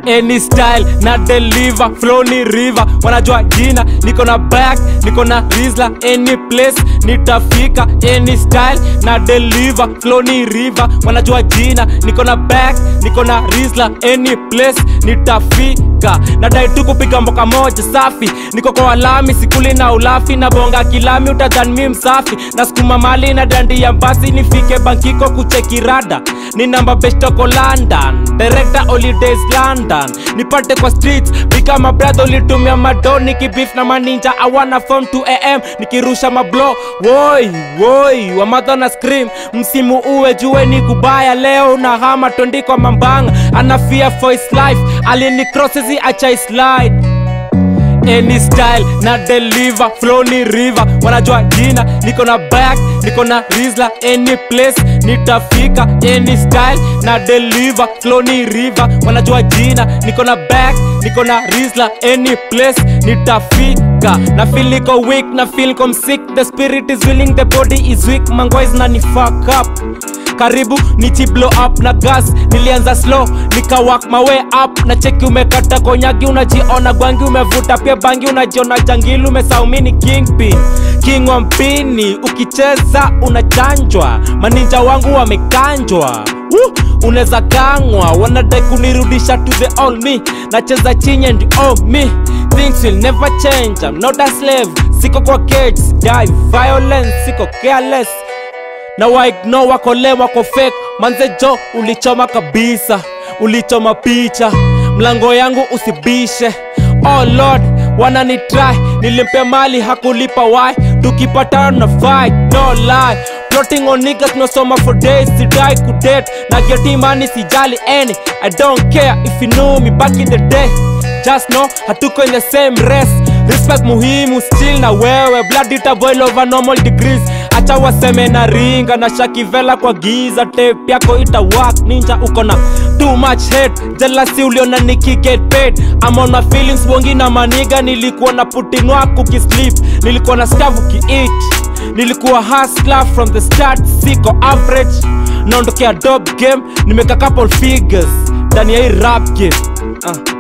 any style na deliver flow ni river wanajua jina niko na back niko na rizla any place nitafika any style na deliver flow ni river wanajua jina niko na back niko na rizla any place nitafika nadai tu kupiga mboka moja safi niko kwa walami sikuli na ulafi na bonga kilami utadhani mi msafi na sukuma mali na dandi ya mbasi nifike bankiko kuchekirada ni namba bestoko london director holidays london nipate kwa streets bikama brother ulitumia mado nikibif na maninja awana form 2 am nikirusha mablo woi woi wamadha na scream msimu uwe jue ni kubaya leo na hama tondikwa mambanga ana fear for his life alini crosses achai slide any style na deliver flow ni river wanajua jina niko na back niko na rizla any place nitafika any style na deliver flow ni river wanajua jina niko na back niko na rizla any place nitafika na feel niko weak na feel niko sick the spirit is willing the body is weak mangois na ni fuck up karibu nichi blow up na gas nilianza slow nikawak mawe up na cheki umekata konyagi unajiona gwangi umevuta pia bangi unajiona jangili umesaumini kingpin king wa mpini ukicheza unachanjwa maninja wangu wamekanjwa Woo! unaweza kangwa wanadai kunirudisha to the all me nacheza chini and oh me things will never change I'm not a slave siko kwa cage die violence siko careless na waigno wako le wako fake manze jo ulichoma kabisa ulichoma picha mlango yangu usibishe oh lord wanani try nilimpea mali hakulipa why tukipatana na fight no lie plotting on niggas tunasoma for days sidai kudate na getimani sijali any i don't care if you knew me back in the day just know hatuko in the same race respect muhimu still na wewe blood itaboil over normal degrees acha waseme na ringa na shakivela kwa giza tape yako ita work ninja uko na too much hate jealousy uliona niki get paid I'm on my feelings bongi na maniga nilikuwa na putin wako kisleep nilikuwa na staff ukiit nilikuwa hustler from the start siko average naondokea dope game nimeka couple figures ndani ya hii rap game uh.